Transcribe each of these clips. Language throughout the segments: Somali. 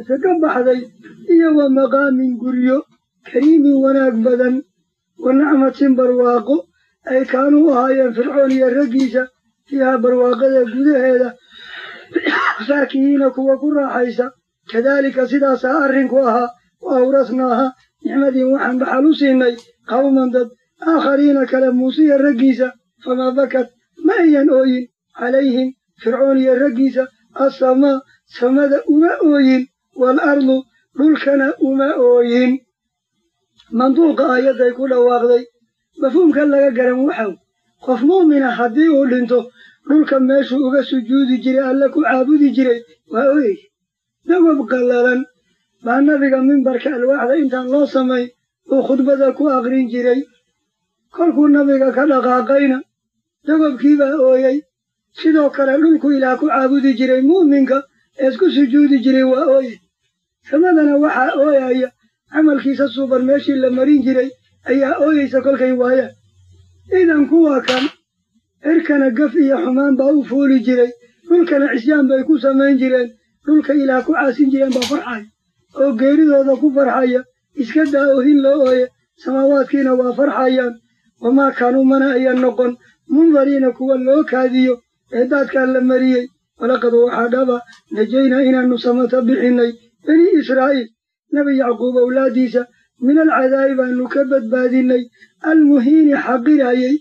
muuse ka baxday iyo wa maqaamin guryo kariimin wanaag badan wa nacmatin barwaaqo ay kaanuu ahaayeen fircoon iyo raggiisa fiihaa barwaaqada gudaheeda faakihiina kuwa ku raaxaysa kadaalika sidaasaa arrinku ahaa wa awrasnaaha nicmadiin waxaan dhaxal u siinay qawman dad aakhariina kale muusiya raggiisa famaa bakat ma ayan ooyin calayhim fircoon iyo raggiisa assamaa samada uma ooyin waalardu dhulkana uma ooyin manduuqa aayadday ku dhawaaqday mafhuumka laga garan waxaw qof mu'mina haddii uu dhinto dhulka meeshuu uga sujuudi jiray alle ku caabudi jiray waa ooyey dawab qallalan baa nabiga mimbarka alwaaxda intaan loo samayn uu khudbada ku aqrin jiray kolkuu nabiga ka dhaqaaqayna dawabkiibaa ooyey sidoo kale dhulku ilaah ku caabudi jiray mu'minka ee isku sujuudi jiray waa ooye samadana waxaa ooyaya camalkiisa suuban meeshii la marin jiray ayaa ooyeysa kolkay waayaan idan kuwa kan cirkana gaf iyo xumaan baa u fuuli jiray dhulkana cisyaan bay ku samayn jireen dhulka ilaah ku caasin jireen baa farxaya oo geeridooda ku farxaya iska daa ohin loo ooye samaawaadkiina waa farxayaan wamaa kaanuu mana ayan noqon mundariina kuwa loo kaadiyo ee daadkaa la mariyey walaqad waxaa dhaba najaynaa inaannu samata bixinnay bani israa'iil nebi yacquub owlaaddiisa min alcadaabi baannu ka badbaadinnay almuhiini xaqirayey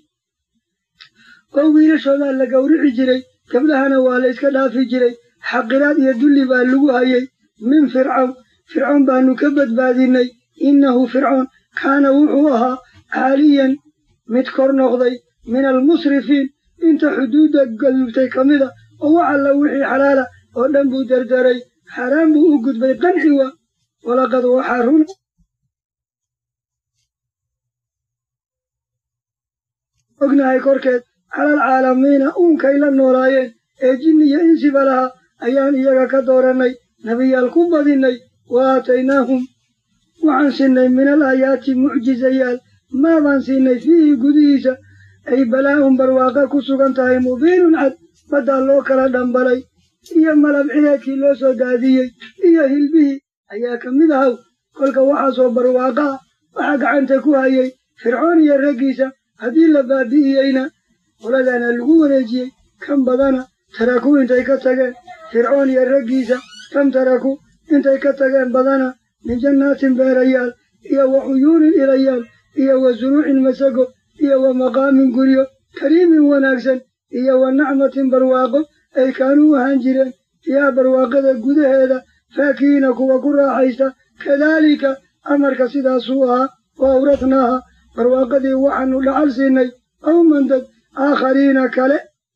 oo wiilashoodaa la gowrici jiray gabdhahana waa la yska dhaafi jiray xaqiraad iyo dulli baa lagu hayay min fircawn fircoon baannu ka badbaadinnay innahu fircoon kaana wuxuu ahaa caaliyan mid kor noqday min almusrifiin inta xuduudda gadubtay ka mida oo wax alla wixii xalaala oo dhan buu derderay xaaraan buu u gudbay qanci wa walaqad waxaa run ognahay korkeed calal caalamiina uunkay la noolaayeen ee jinni iyo insiba laha ayaan iyaga ka doorannay nebiyaal ku badinnay wa aataynaahum waxaan siinay min al aayaati mucjizayaal maabaan siinay fiihi gudihiisa ay balaa'un barwaaqa ku sugan tahay mubiinun cad baddaa loo kala dhambalay iyo malab cireedkii loo soo daadiyey iyo hilbihii ayaa ka mid ahaw kolka waxaasoo barwaaqa ah waxaa gacanta ku hayay fircoon iyo raggiisa haddii la baabi'iyeyna qoladaana lagu wareejiyey kan badana taraku intay ka tageen fircoon iyo raggiisa kam taraku intay ka tageen badana min jannaatin beerayaal iyo wa cuyuunin ilayaal iyo wa suruucin masago iyo wa maqaamin guryo kariimin wanaagsan iyo wa nacmatin barwaaqo ay kaanuu ahaan jireen fiiha barwaaqada gudaheeda faakihiina kuwa ku raaxaysta kadaalika amarka sidaasuu ahaa wa awratnaaha barwaaqadii waxaanu dhacal siinay qawman dad aakhariina kale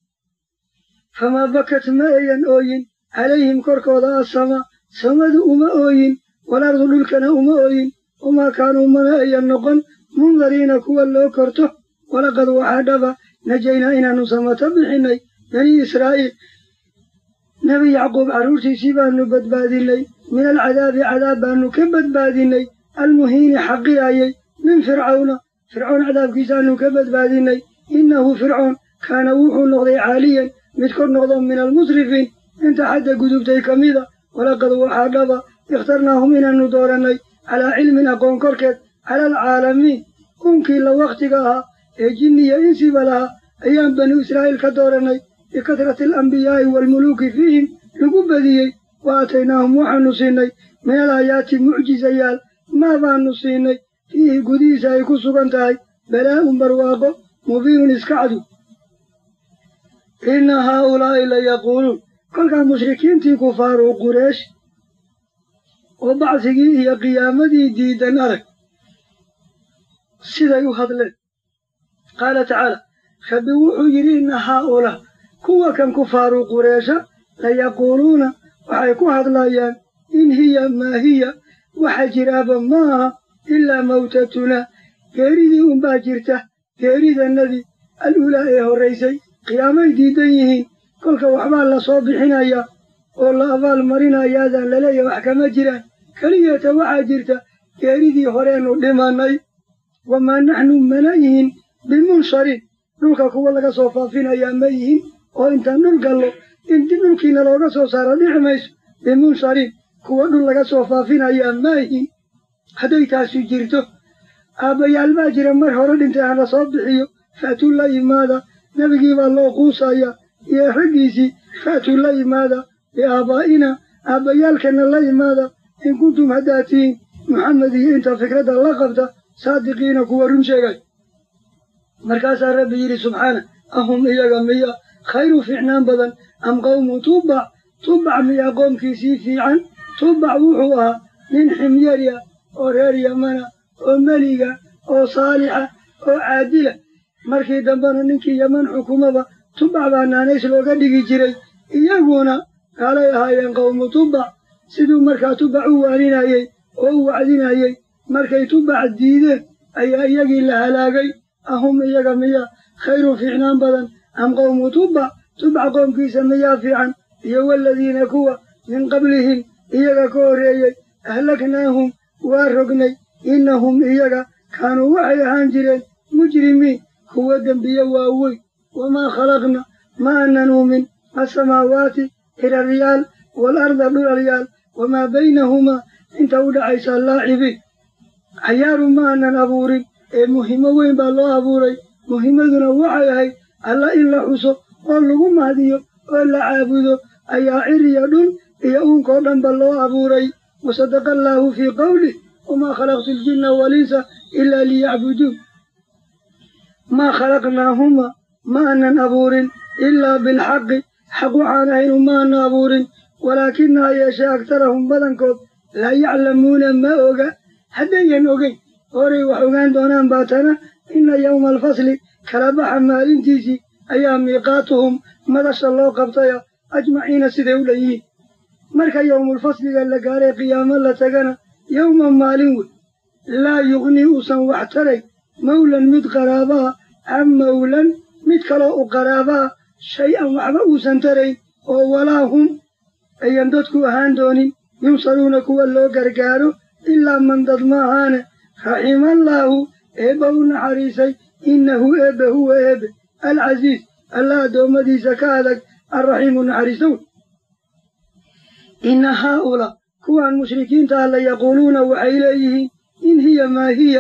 famaa bakat ma ayan ooyin calayhim korkooda assamaa samadu uma ooyin walardu dhulkana uma ooyin wamaa kaanuu mana ayan noqon mundariina kuwa loo korto walaqad waxaa dhaba najaynaa inaannu samata bixinnay bani israa'iil nebi yacquub carruurtiisii baannu badbaadinnay min alcadaabi cadaab baannu ka badbaadinnay almuhiini xaqirayey min fircawna fircoon cadaabkiisaannu ka badbaadinnay innahu fircoon kaana wuxuu noqday caaliyan mid kor noqdo min almusrifiin inta xadda gudubtay ka mida walaqad waxaa dhaba ikhtarnaahum inaannu doorannay calaa cilmin aqoon korkeed cala alcaalamiin unkii la wakhtiga ahaa ee jinniya insiba lahaa ayaan banu israa'iil ka doorannay bikatrati alambiyaa'i waalmuluuki fiihim lagu badiyey wa aataynaahum waxaannu siinay min alaayaati mucjizayaal maa baannu siinay fiihi gudihiisa ay ku sugan tahay balaa'un barwaaqo mubiinun iska cadu inna haaulaa'i la yaquuluun kolkaa mushrikiintii kufaaru qureesh oo bacsigii iyo qiyaamadii diidan arag siday u hadleen qaala tacaala rabbi wuxuu yidhi inna haaulaa kuwa kan kufaaru qureesha layaquuluuna waxay ku hadlayaan in hiya maa hiya waxa jiraaba ma aha ilaa mawtatunaa geeridii unbaa jirta geeridannadii al-ulaa ee horraysay qiyaamay diidan yihiin kolka waxbaa la soo bixinayaa oo la abaal marinayaadaan laleeyahay wax kama jiraan keliyeeta waxaa jirta geeridii horeennu dhimannay wamaa naxnu mana yihin bimunshariin dhulka kuwa laga soo faafinayaa ma yihin oo intaan dhul gallo in dib dhulkiina looga soo saaro dhici mayso bimunshariin kuwa dhul laga soo faafinayaa maahin hadday taasu jirto aabbayaal baa jira mar hore dhintay ha la soo bixiyo fa'tuu la yimaada nebigii baa loo quusaya iyo raggiisii fa'tuu la yimaada biaabaa'ina aabbayaalkana la yimaada in kuntum haddaad tihiin maxamed iyo inta fikradda la qabta saadiqiina kuwa run sheegay markaasaa rabbi yidhi subxaana ahum iyaga miya khayru fiicnaan badan am qawmu tubac tubac miyaa qoomkiisii fiican tubac wuxuu ahaa nin ximyarya oo reer yamana oo meliga oo saalixa oo caadila markii dambena ninkii yaman xukumaba tubac baa naanays looga dhigi jiray iyaguna kaalay ahaayeen qawmu tubac siduu markaa tubac u waaninayey oo u wacdinayey markay tubac diideen ayaa iyagii la halaagay ahum iyaga miya khayru fiicnaan badan am qawmu tubac tubac qoomkiisa miyaa fiican iyo waladiina kuwa min qablihim iyaga ka horreeyey ahlaknaahum waa rognay innahum iyaga kaanuu waxay ahaan jireen mujrimiin kuwa dembiye waaweyn wamaa khalaqna ma aanan uumin asamaawaati hiraryaal waalarda dhulalyaal wamaa baynahumaa inta u dhaxaysa laacibiin cayaaru ma aanan abuurin ee muhimo weyn baa loo abuuray muhimaduna waxay ahayd alla in la xuso oo lagu mahdiyo oo la caabudo ayaa ciriya dhul iyo uunkoo dhanba loo abuuray wasadaqa allaahu fii qawlih wamaa khalaqtu aljinna walinsa ilaa liyacbuduun maa khalaqnaahuma ma aanan abuurin ilaa bilxaqi xaq waxaan ahaynu ma aanan abuurin walaakina ha yeeshee agtarahum badankood laa yaclamuuna ma oga haddayan ogeyn horay wax ogaan doonaan baatana inna yowma alfasli kala baxa maalintiisii ayaa miiqaatuhum madasha loo qabtaya ajmaciina siday u dhan yihiin marka yowmulfasliga la gaaray qiyaamo la tagana yowma maalin wey laa yuqnii uusan wax taray mawlan mid qaraabaha can mawlan mid kaloo u qaraabaha shay-an waxba uusan tarayn oo walaa hum ayan dadku ahaan doonin yunsaruuna kuwa loo gargaaro ilaa man dad ma ahaane raximallaahu eebba u naxariisay innahu eebbe huwa eebbe alcasiis alla addoommadiisa ka adag alraxiimu naxariisow inna haa'ulaa kuwan mushrikiinta ah la yaquuluuna waxay leeyihiin in hiya maa hiya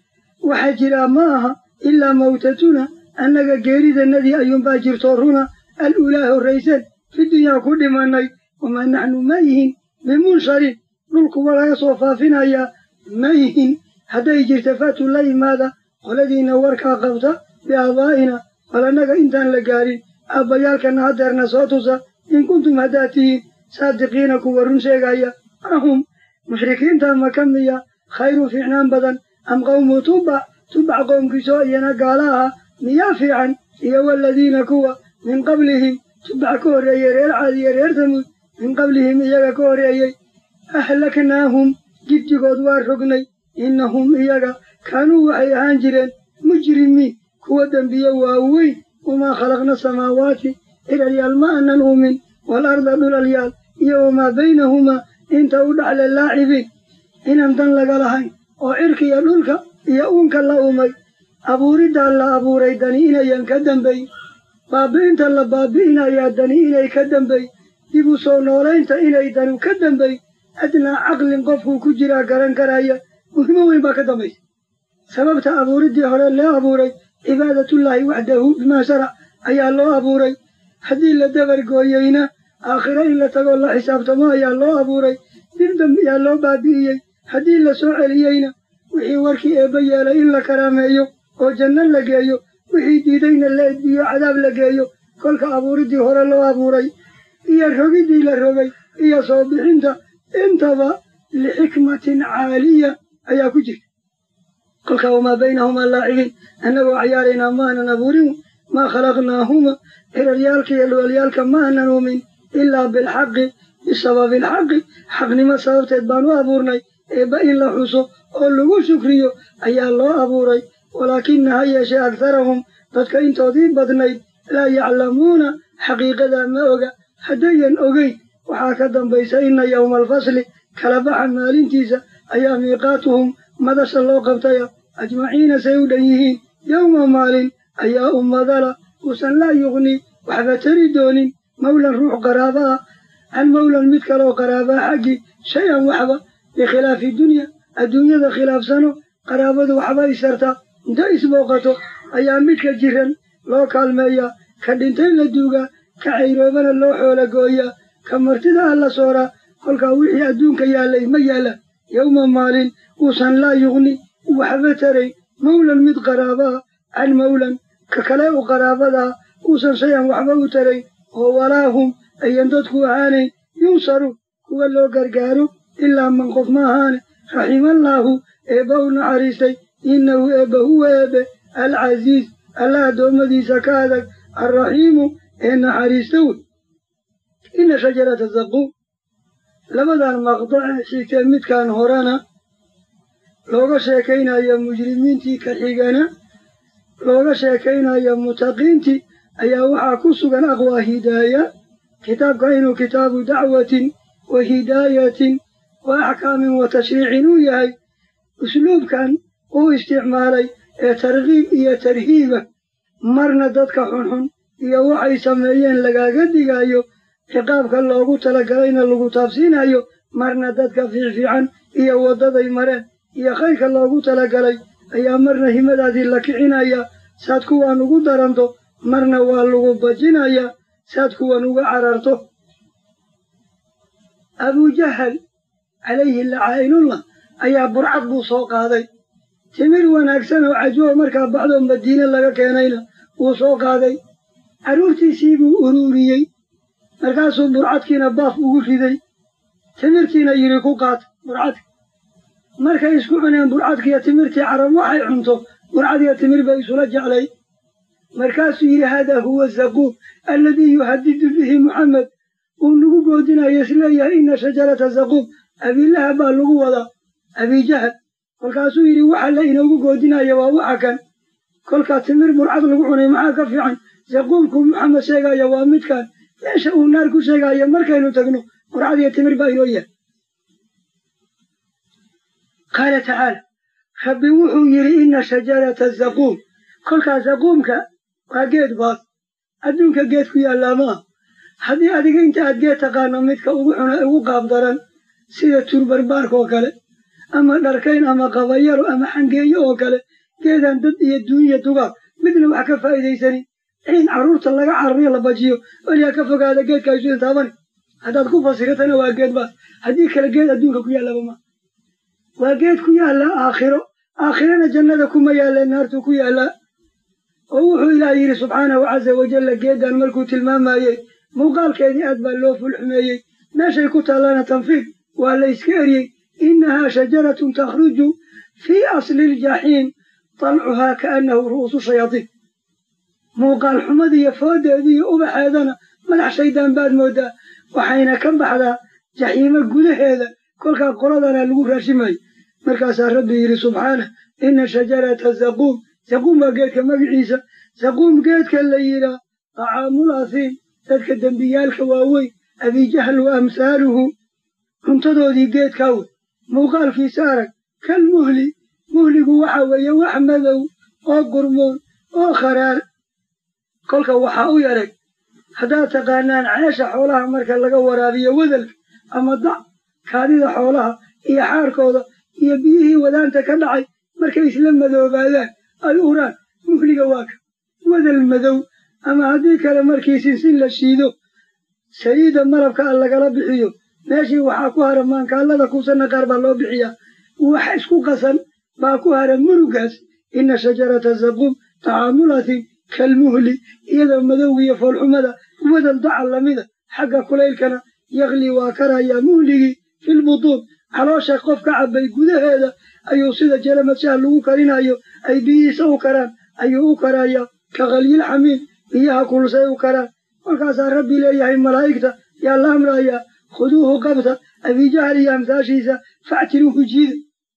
waxa jiraa ma aha ilaa mawtatuna annaga geeridannadii ayuunbaa jirtoo runa al ulaa horrayseen fi dunyaa ku dhimannay wamaa naxnu ma yihin bimunsharin dhulkuwa laga soo faafinayaa ma yihin hadday jirta fatu la yimaada qoladiinna warkaa qabta biaabaa'ina bal annaga intaan la gaarin aabbayaalkana haddeerna soo tusa in kuntum haddaad tihiin saadiqiina kuwa run sheegaya ahum mushrikiinta maka miya khayru fiicnaan badan am qawmu tubac tubac qoomkiisoo iyana gaala aha miyaa fiican iyo waladiina kuwa min qablihim tubac ka horreeyey reer caad iyo reer tamuud min qablihim iyaga ka horreeyey ahlaknaahum giddigood waa rognay innahum iyaga kaanuu waxay ahaan jireen mujrimiin kuwa dembiye waaweyn wamaa khalaqna samaawaati hiralyaal ma aanan uumin waalarda dhulalyaal iyo wamaa baynahumaa inta u dhaxle laacibiin inaan dan laga lahayn oo cirkiya dhulka iyo uunka la umay abuuriddaa la abuuray dani inayan ka dambayn baabi'inta la baabi'inayaa dani inay ka dambayn dib u soo noolaynta inay danu ka dambayn adnaa caqlin qofkuu ku jiraa garan karaya muhimo weyn baa ka dambaysa sababta abuuriddii hore loo abuuray cibaadatullaahi waxdahu bimaa sharac ayaa loo abuuray haddii la dabargooyeyna aakhiro in la tagoo la xisaabtamo ayaa loo abuuray dib dambiyaa loo baabi'iyey haddii la soo celiyeyna wixii warkii eebba yeelay in la karaameeyo oo janno la geeyo wixii diidayna la edbiyo cadaab la geeyo kolka abuuriddii hore loo abuuray iyo rogiddii la rogay iyo soo bixinta intaba lixikmatin caaliya ayaa ku jirta kolka wamaa baynahumaa laacibiin annagoo cayaaraynaa ma aanan abuurin maa khalaqnaahuma hiraryaalka iyo dhuwalyaalka ma aanan uumin ilaa bilxaqi bisababi alxaqi xaqnimo sababteed baan u abuurnay eebba in la xuso oo lagu shukriyo ayaa loo abuuray walaakina ha yeeshee agharahum dadka intoodii badnayd laa yaclamuuna xaqiiqadaa ma oga haddayan ogeyn waxaa ka dambaysa inna yowma alfasli kala baxa maalintiisa ayaa miiqaatuhum madasha loo qabtaya ajmaciina say u dhan yihiin yowma maalin ayaa ummadala uusan laa yuqni waxba tari doonin mawlan ruux qaraaba ah can mawlan mid kaleoo qaraabaa xaggii shay-an waxba bikhilaafi dunya adduunyada khilaafsano qaraabadu waxba isartaa inta isbooqato ayaa midka jiran loo kaalmeeyaa ka dhintay la duugaa ka cayroobana loo xoola gooyaa ka martida ah la sooraa kolkaa wixii adduunka yaallay ma yaalla yowma maalin uusan laa yuqni waxba taray mawlan mid qaraabaa can mawlan ka kale u qaraabadaa uusan shay-an waxba u taray oo walaahum ayan dadku ahaanayn yunsaru kuwa loo gargaaro ilaa man qof ma ahaane raximallaahu eebba u naxariistay innahu eebba huwa eebbe alcasiiz alla addoommadiisa ka adag alraxiimu ee naxariista wey inna shajarata zaquum labadan maqdace xigtee midkaan horena looga sheekaynayo mujrimiintii ka xigana looga sheekaynayo mutaqiintii ayaa waxaa ku sugan aqwaa hidaaya kitaabka inuu kitaabu dacwatin wa hidaayatin wa axkaamin wa tashriicin uu yahay usluubkan uu isticmaalay ee tarkiib iyo tarhiiba marna dadka xunxun iyo waxay sameeyeen lagaaga digayo ciqaabka loogu talagalayna lagu taabsiinayo marna dadka fiicfiican iyo waddaday mareen iyo khayrka loogu talagalay ayaa marna himadaadii la kicinaya saad kuwan ugu daranto marna waa lagu bajinayaa saad kuwan uga cararto abujahal calayhi lacaa'inullah ayaa burcad buu soo qaaday timir wanaagsan oo cajuwa markaa baxdoo madiine laga keenayna wuu soo qaaday carruurtiisii buu uruuriyey markaasuu burcadkiina baaf ugu riday timirtiina yidhi ku qaat burcadka markay isku cuneen burcadkiiyo timirtii carab waxay cunto burcadiyo timir bay isula jeclay markaasuu yidhi haadaa huwa zaquum alladii yuhadidu bihi muxamed uu nagu goodinayo isleeyahay ina shajarata zaquum abiilaha baa lagu wadaa abijahal kolkaasuu yidhi waxa la inoogu goodinaya waa waxa kan kolkaa timir burcad lagu cunay maxaa ka fiican zaquumku maxamed sheegaya waa midkan meesha uu naar ku sheegaya markaynu tagno burcad iyo timir baa inoo yahay qaala tacaala rabbi wuxuu yidhi ina shajarata zaquum kolkaa zaquumka waa geed baas adduunka geed ku yaallaa maaha haddii adiga inta aad geed taqaano midka ugu xuna ugu qaab daran sida turbarbaarka oo kale ama dharkayn ama qabayaro ama xangeeyo oo kale geedaan dad iyo duunya dugaag midna wax ka faa'iidaysanin ciin carruurta laga carariyo la bajiyo weligaa ka fogaada geedka aysudan taabani haddaad ku fasiratana waa geed baas haddii kale geed adduunka ku yaallaba maa waa geed ku yaalla aakhiro aakhirana jannada kuma yaalle naartuu ku yaallaa oo wuxuu ilaah yidhi subxaanahu casa wajalla geeddan markuu tilmaamayey muuqaalkeedii aad baa loo fulxumeeyey meeshay ku taallana tanfiid waa la yska eryey innahaa shajaratun takhruju fii asli iljaxiim talcuhaa kaannahu ru'uusu shayaadiin muuqaal xumadiiyo foodeediiyo ubaxeedana madax shaydaan baad mooddaa waxayna ka baxdaa jaxiimo gudaheeda kolkaa qoladana lagu raashimayo markaasaa rabbi yidhi subxaanah ina shajarata zaquum zaquum waa geedka magiciisa zaquum geedka la yidhaa tacaamul asiim dadka dembiyaalka waaweyn abijahl wa amhaaluhu cuntadoodii geedkaa wey muuqaalkiisa arag kal muhli muhligu waxa weeye wax madow oo gurmoon oo kharaar kolka waxaa u yarag haddaad taqaanaan ceesha xoolaha marka laga waraabiyo wadalka ama dac kaadida xoolaha iyo xaarkooda iyo biyihii wadaanta ka dhacay markay isla madoobaadaan ay uraan muhliga waa ka wadal madow ama haddii kale markii sinsin la shiido saliidda malabka a lagala bixiyo meeshii waxaa ku hara maankaallada kuusanna qaar baa loo bixiyaa wax isku qasan baa ku hara murugaas ina shajarata zaquum tacaamulatin kalmuhli iyadoo madowgiiyo foolxumada wadal dacal lamida xagga kulaylkana yakli waa karayaa muhligii filbutuun caloosha qof ka cabbay gudaheeda ayuu sida jalamadshaha lagu karinayo ay biyihiisa u karaan ayuu u karayaa ka kalyil xamiim biyaha kulsay u karaan kolkaasaa rabbi leeyahay malaa'igta yaa la amrayaa khuduuhu qabta abijahal iyo amsaashiisa factiluuhu jiida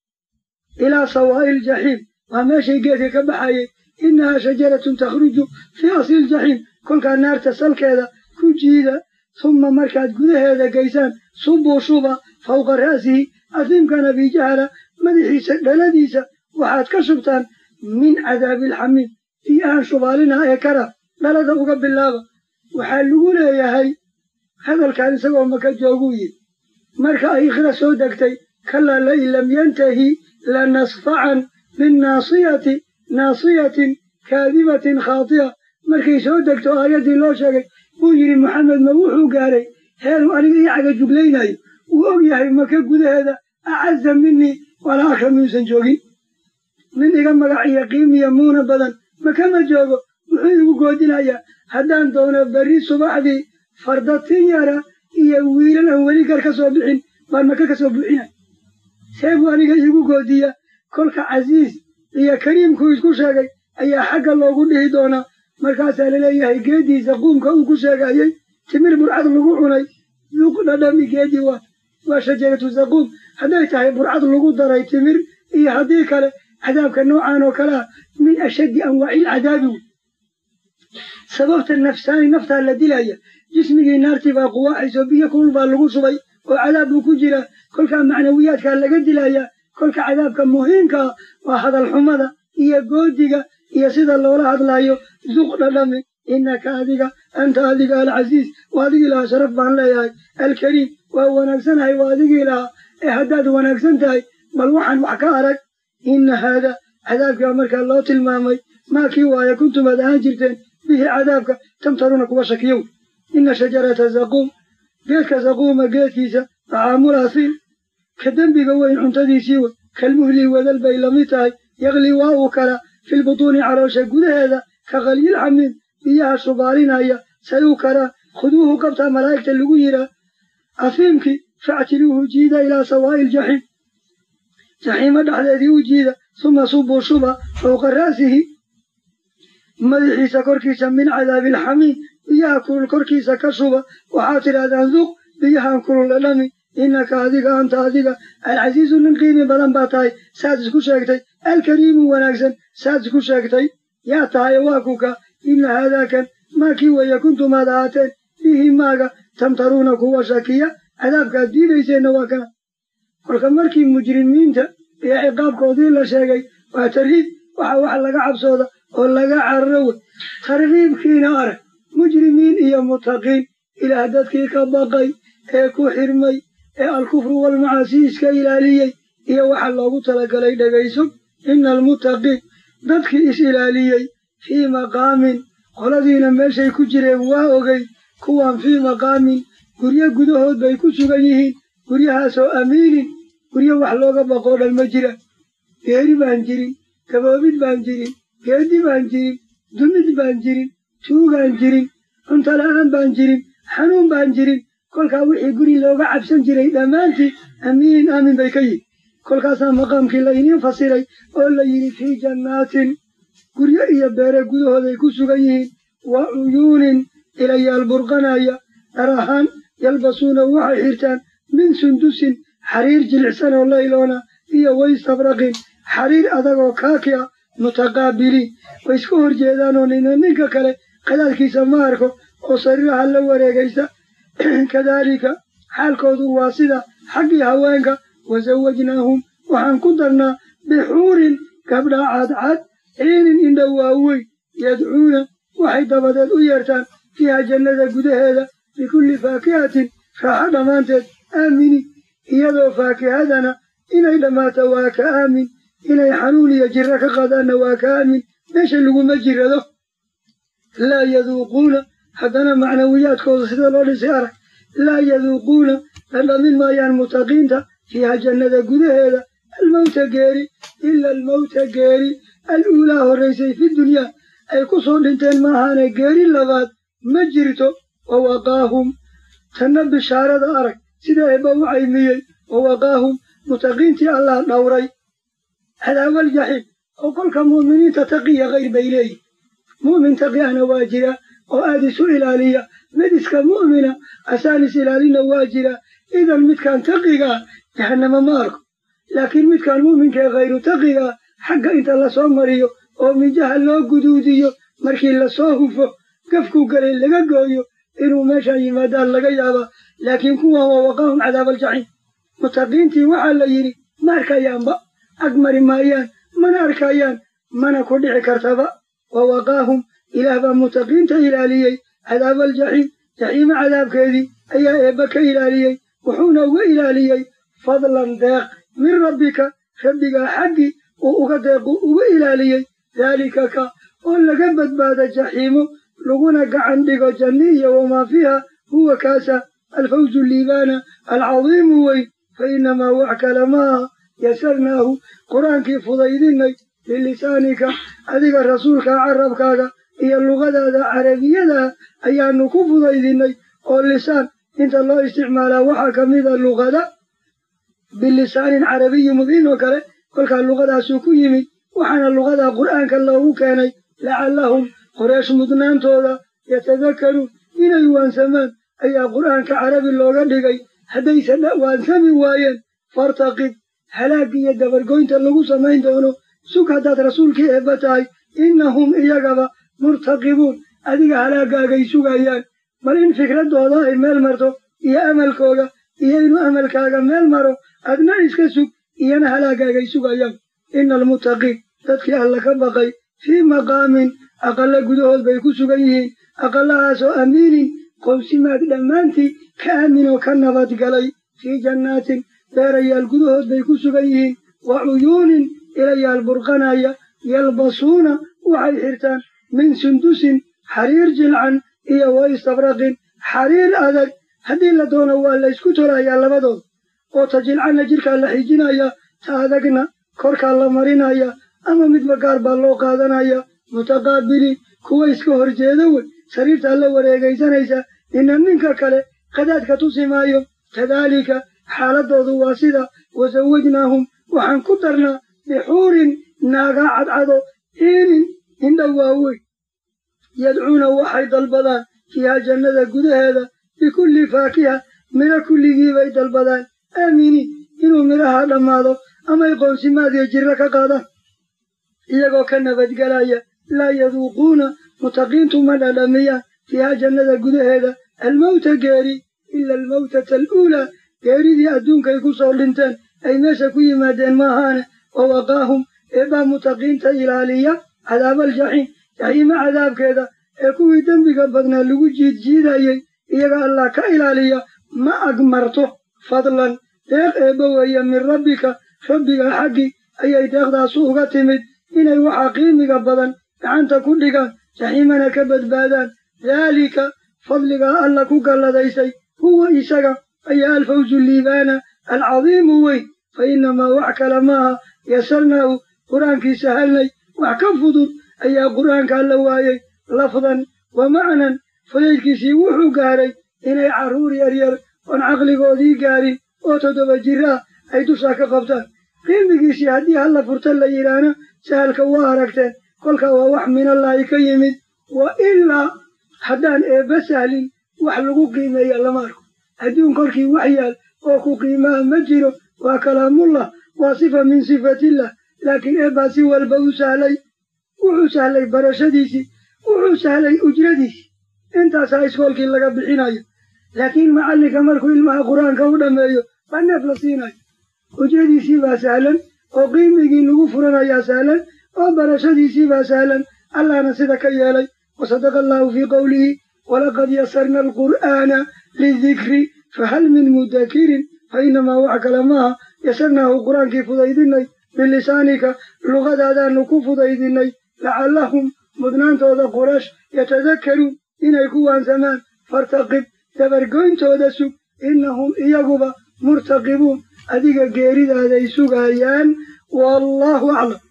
ilaa sawaa'i ljaxiim waa meeshay geedka ka baxayay innahaa shajaratun takhruju fii asli ljaxiim kolkaa naarta salkeeda ku jiida humma markaad gudaheeda geysaan subuu shuba fawqa ra'sihi asiimkan abijahala madaxiisa dhaladiisa waxaad ka shubtaan min cadaabiilxamiim biyahan shubaalina ee kara dhalada uga bilaaba waxaa lagu leeyahay hadalkaan isagoo maka jooguu yidhi marka ay ikhra soo degtay kalaa lain lam yantahi lanasfacan binnaasiyati naasiyatin kaadibatin khaati'a markay soo degto aayaddii loo sheegay buu yidhi maxamed ma wuxuu gaaray heeruu aniga ii caga juglaynayo wuu og yahay maka gudaheeda acaza minii walaa akram yuusan joogin nin iga magac iyo qiimiya muuna badan makama joogo wuxuu igu goodinayaa haddaan doono berri subaxdii fardatin yara iyo wiilan aan weli gar ka soo bixin baan maka ka soo buuxinay see buu aniga iigu goodiya kolka casiis iyo kariimkuu isku sheegay ayaa xagga loogu dhihi doonaa markaasaa laleeyahay geediisa quumka uu ku sheegayey timir burcad lagu cunay duuq dhadhami geedii waa waa shajaratu zaquum hadday tahay burcad lagu daray timir iyo haddii kale cadaabka noocan oo kale ah min ashaddi anwaaci ilcadaabi wey sababta nafsaani naftaa la dilaya jismigii naartii baa quwaaxayso biyo kulul baa lagu shubay oo cadaab buu ku jira kolkaa macnawiyaadkaa laga dilaya kolka cadaabka muhiimkaa waa hadal xumada iyo goodiga iyo sida loola hadlaayo duq dhadhami innaka adiga anta adiga alcasiiz waa adigii lahaa sharaf baan leeyahay alkariim waa wanaagsanahay waa adigii lahaa ee haddaad wanaagsan tahay bal waxaan wax ka arag inna haada cadaabkaa markaa loo tilmaamay maa kii waaye kuntum aad ahaan jirteen bihi cadaabka tamtaruuna kuwa shakiyow inna shajarata zaquum geedka zaquuma geedkiisa tacaamul asiil ka dembiga weyn cuntadiisii wey kalmuhlii wadal bay lamid tahay yaqli waa uu kala filbutuuni caloosha gudaheeda ka qalyil xamiim biyaha shubaalinaya say u karaa khuduuhu qabtaa malaa'igta lagu yihaa afiimkii factiluuhu jiida ilaa sawaa'i iljaxiim jaxiimo dhexdeedii u jiida suma subuu shuba fowqa ra'sihi madaxiisa korkiisa min cadaabiilxamiim biyaha kulul korkiisa ka shuba waxaad tidhahdaan duq biyahan kulul dhadhami innaka adiga anta adiga alcasiizu nin qiimi badan baa tahay saad isku sheegtay alkariimu wanaagsan saad isku sheegtay yaa tahay waa kuka inna haadaakan maa kii weeye kuntumaad ahaateen bihi maaga tamtaruuna kuwa shakiya cadaabkaad diidayseenna waa kana kolka markii mujrimiinta iyo ciqaabkoodii la sheegay waa tarhiib waxa wax laga cabsooda oo laga cararo wey tarhiibkiina arag mujrimiin iyo mutaqiin ilaah dadkii ka baqay ee ku xirmay ee alkufru walmacaasi iska ilaaliyey iyo waxa loogu talagalay dhegayso ina almuttaqiin dadkii is ilaaliyey fii maqaamin qoladiina meeshay ku jireen waa ogey kuwan fii maqaamin guryo gudahood bay ku sugan yihiin guryahaasoo amiinin guryo wax looga baqoo dhan ma jira geeri baan jirin gaboobid baan jirin geedi baan jirin dumid baan jirin tuugaan jirin cunto la'aan baan jirin xanuun baan jirin kolkaa wixii guri looga cabsan jiray dhammaantii amiinin aamin bay ka yihin kolkaasaa maqaamkii la iniin fasiray oo la yidhi fii jannaatin guryo iyo beere gudahooday ku sugan yihiin wa cuyuunin ilayaal burqanaya dhar ahaan yalbasuuna waxay xirtaan min sundusin xariir jilicsan oo layloona iyo waystabraqin xariir adagoo kaaki a mutaqaabiliin way iska hor jeedaanoo nina ninka kale qadaadkiisa ma arko oo sariiraha la wareegaysa kadaalika xaalkoodu waa sida xaggii haweenka wasawajnaahum waxaan ku darnaa bixuurin gabdha cadcad ciinin indha waaweyn yadcuuna waxay dabadeed u yeertaan fiiha jannada gudaheeda bikulli faakihatin raaxo dhammaanteed aamini iyadoo faakihadana inay dhammaato waa ka aamin inay xanuun iyo jirro ka qadaanna waa ka aamin meesha laguma jirado laa yaduuquuna haddana macnawiyaadkooda sida loo dhisay arag laa yaduuquuna dhadhamin maayaan mutaqiinta fiiha jannada gudaheeda almawta geeri ila almawta geeri al-uulaa horraysay fi dunyaa ay ku soo dhinteen maahaane geeri labaad ma jirto wa waqaahum tanna bishaarada arag sida eebba u caymiyey wa waqaahum mutaqiintii allah dhowray cadaawaljaxiim oo kolka mu'miniinta taqiya kayr bay leeyihin mu'min taqi ahna waa jira oo aad isu ilaaliya mid iska mu'mina asaan is ilaalina waa jira idan midkaan taqigaa jahannama ma arko laakiin midkaan mu'minkaee khayru taqigaa xagga inta lasoo mariyo oo mijaha loo guduudiyo markii lasoo hufo gafkuu galay laga gooyo inuu meeshaan yimaadaan laga yaabaa laakiin kuwan waa waqaahum cadaabaljaxiim mutaqiintii waxaa la yidhi ma arkayaanba ag mari maayaan mana arkayaan mana ku dhici kartaba wa waqaahum ilaah baa mutaqiinta ilaaliyey cadaabaljaxiim jaxiimo cadaabkeedii ayaa eebba ka ilaaliyey wuxuuna uga ilaaliyey fadlan deeq min rabbika rabbigaa xaggii uu uga deequ uga ilaaliyey daalika ka oo laga badbaada jaxiimo laguna gacan dhigo janni iyo wamaa fiiha huwa kaasa alfawzu liibaana alcadiimu weyn fa innamaa wax kale maaha yasarnaahu qur-aankii fudaydinay bilisaanika adiga rasuulka carabkaaga iyo lugadaada carabiyada ayaanu ku fudaydinay oo lisaan inta loo isticmaalaa waxaa ka mida luqada bilisaanin carabiyi mubiin oo kale kolkaa luqadaasuu ku yimid waxaana luqada qur'aanka loogu keenay lacallahum qoreesh mudnaantooda yatadakaruun inay waansamaan ayaa qur'aanka carabi looga dhigay haddayse waansami waayeen fartaqib halaagga iyo dabargoynta lagu samayn doono sug haddaad rasuulkii eebba tahay innahum iyagaba murtaqibuun adiga halaagaagay sugayaan bal in fikraddooda ay meel marto iyo amalkooga iyo inuu amalkaaga meel maro adna iska sug iyana halaagaagay sugayaan ina almuttaqiin dadkii alla ka baqay fii maqaamin aqalla gudahood bay ku sugan yihiin aqallahaasoo amiinin qowsimaad dhammaantii ka aaminoo ka nabadgalay fii jannaatin beerayaal gudahood bay ku sugan yihiin wa cuyuunin ilayaal burqanaya yalbasuuna waxay xirtaan min sundusin xariir jilcan iyo wa istabraqin xariir adag haddii la doono waa laysku tolayaa labadood oo ta jilcanna jidhkaa la xijinaya ta adagna korkaa la marinaya ama midba gaar baa loo qaadanaya mutaqaabiliin kuwa iska horjeeda wey sariirtaa la wareegaysanaysa nina ninka kale qadaadka tusi maayo kadaalika xaaladoodu waa sida wasawajnaahum waxaan ku darnaa bixuurin naaga cadcado ciinin indha waaweyn yadcuuna waxay dalbadaan fiiha jannada gudaheeda bikulli faakiha midho kulligiibay dalbadaan aaminiin inuu midhaha dhammaado amay qoonsimaad iyo jirro ka qaadaan iyagoo ka nabadgelaya laa yaduuquuna mutaqiintu ma dhadhamiyaan fiiha jannada gudaheeda almawta geeri ila almawtata aluulaa geeridii adduunkay ku soo dhinteen ay meesha ku yimaadeen maahaane wa waqaahum eebbaa mutaqiinta ilaaliya cadaabaljaxiim jaxiimo cadaabkeeda ee kuwii dembiga badnaa lagu jiidjiidayey iyaga allah ka ilaaliya ma agmarto fadlan deeq eebba weeye min rabbika rabbiga xaggii ayay deeqdaasu uga timid inay waxaa qiimiga badan gacanta ku dhigaan jaxiimana ka badbaadaan daalika fadligaa alla ku galladaysay huwa isaga ayaa alfawzu liibaana alcadiimu weyn fa innamaa wax kale maaha yasarnaahu qur-aankii sahalnay wax ka fudud ayaa qur'aanka alla waayey lafdan wa macnan fudaydkiisii wuxuu gaaray inay carruur yaryar oon caqligoodii gaarin oo toddoba jira ah ay dusha ka qabtaan qiimigiisii haddii halla furta la yidhaahna sahalka waa aragteen kolka waa wax minallaahi ka yimid wa ilaa haddaan eebba sahlin wax lagu qiimeeya lama arko adduun korkii wax yaal oo ku qiimaha ma jiro waa kalaamullah waa sifa min sifatillah laakiin eebbaa si walba u sahlay wuxuu sahlay barashadiisii wuxuu sahlay ujradiisii intaasaa iskoolkii laga bixinayo laakiin macallinka markuu ilmaha qur-aanka u dhammeeyo baa neef la siinayo ujradiisii baa sahlan oo qiimigii lagu furanayaa sahlan oo barashadiisii baa sahlan allahna sida ka yeelay wasadaqa allahu fii qowlihi walaqad yasarna alqur'aana lidikri fahal min mudakirin fa inamaa wax kale maaha yasarnaahu qur-aankii fudaydinay bilisaanika luqadaadaanu ku fudaydinay lacallahum mudnaantooda qurash yatadakkaruun inay ku waansamaan fartaqib dabargoyntooda sug innahum iyaguba murtaqibuun adiga geeridaaday sugayaan wallaahu aclam